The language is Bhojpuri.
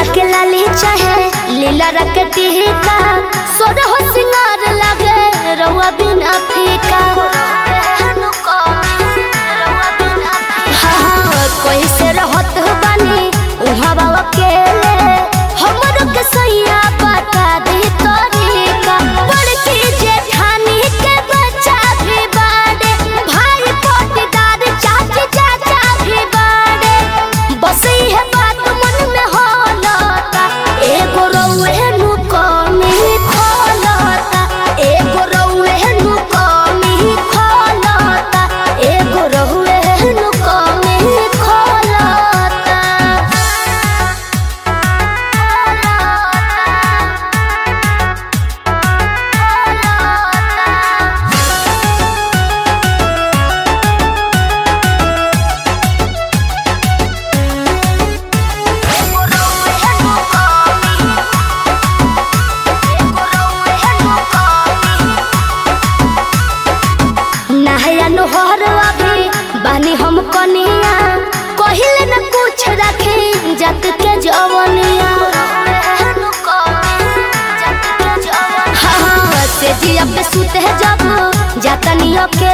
के लाली चाहे लीला रखती है का सोर हो सिंगार लगे रउआ बिना फीका हाँ, कोई से रहत बानी उहाँ बाबा अकेले हमरो के सैया बता दी तरीका बड़की जेठानी के बच्चा भी बाड़े भाई पोटीदार चाची चाचा भी बाड़े बस इहे बात मन में होलता एगो रउए नु कमी खोलता एगो रउए नु कमी खोलता एगो रउए नु कमी खोलता नहया नोहर अभी बानी हम कनिया कहिले न कुछ रखे जत के जवनिया हाँ से जिया पे सुते जब जातनी अकेले